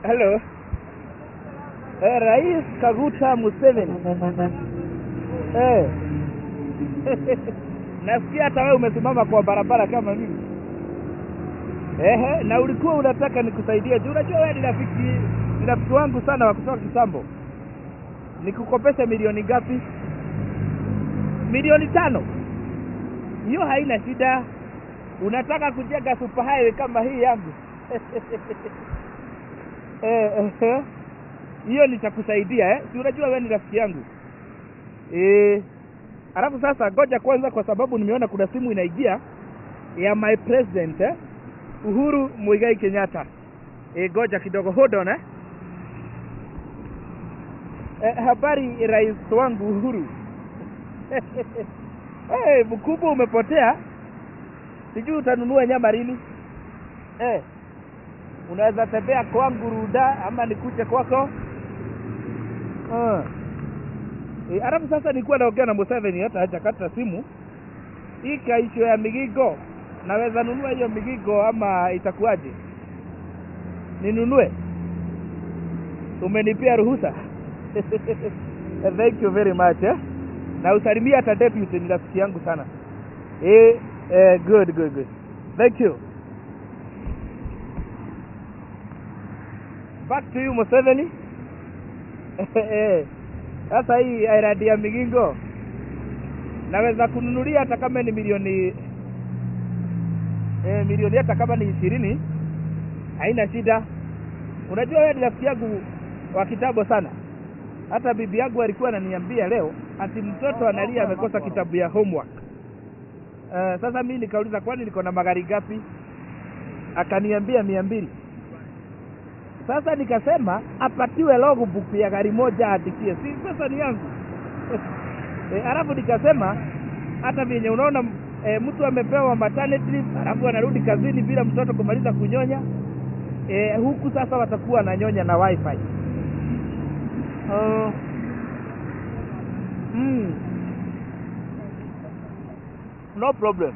Hello. Eh, Rais Kaguta Museveni. Eh. Nasikia hata wewe umesimama kwa barabara kama mimi. Ehe, na ulikuwa unataka nikusaidie juu unajua wewe ni rafiki ni rafiki wangu sana wa kutoka kitambo. Nikukopesha milioni ngapi? Milioni tano. Hiyo haina shida. Unataka kujenga super highway kama hii yangu? eh, eh, hiyo nitakusaidia eh? Si unajua wewe ni rafiki yangu eh. Alafu sasa ngoja kwanza, kwa sababu nimeona kuna simu inaingia ya my president eh? Uhuru Muigai Kenyatta. Eh, ngoja kidogo, hold on eh? Eh, habari rais wangu Uhuru. Eh, mkubwa umepotea, sijui utanunua nyama lini eh? Unaweza tembea kwangu Ruda ama nikuje kwako ah. E, alafu sasa nilikuwa naongea na Museveni hata hajakata simu. Hii kaisho ya migigo, naweza nunua hiyo migigo ama itakuwaje? Ninunue? Umenipea ruhusa? Thank you very much eh? Na usalimia hata deputy, ni rafiki yangu sana eh, eh, good good good, thank you. Back to you Museveni. Sasa hii iradi ya migingo naweza kununulia hata kama ni milioni eh, milioni hata kama ni ishirini, haina shida. Unajua wewe ni rafiki yangu wa kitambo sana. Hata bibi yangu alikuwa ananiambia leo ati mtoto analia amekosa kitabu ya homework. Uh, sasa mimi nikauliza kwani niko na magari gapi? Akaniambia mia mbili. Sasa nikasema apatiwe logbook ya gari moja aadikie, si pesa ni yangu e, alafu nikasema hata vyenye unaona e, mtu amepewa maternity leave alafu anarudi kazini bila mtoto kumaliza kunyonya e, huku sasa watakuwa wananyonya na wifi uh, mm, no problem.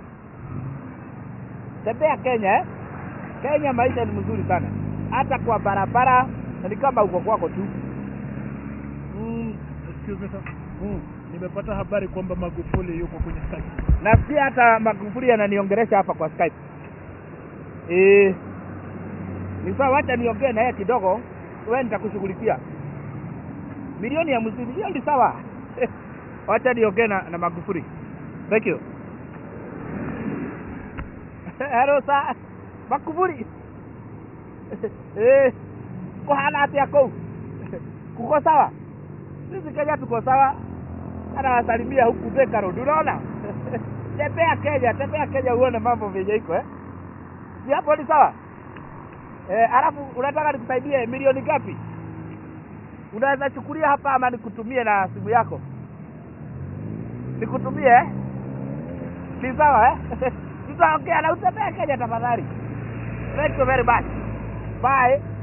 Tembea Kenya eh? Kenya maisha ni mzuri sana hata kwa barabara ni kama uko kwako tu. Mm, excuse me sir. Mm. Nimepata habari kwamba Magufuli yuko kwenye Skype. Na pia hata Magufuli ananiongelesha hapa kwa Skype. Eh, ni sawa, wacha niongee na yeye kidogo, wewe nitakushughulikia. Milioni ya mzidi, hiyo ni sawa. wacha niongee na, na Magufuli. Thank you. Hello sir. Magufuli. Eh, kuhana atia kou kuko sawa sisi Kenya tuko sawa anawasalimia huku Thika Road unaona tembea Kenya tembea Kenya uone mambo vyenye iko eh si hapo ni sawa eh alafu unataka nikusaidie milioni ngapi unaweza chukulia hapa ama nikutumie na simu yako nikutumie eh ni sawa eh tutaongea na utembea Kenya tafadhali thank you very much Bye.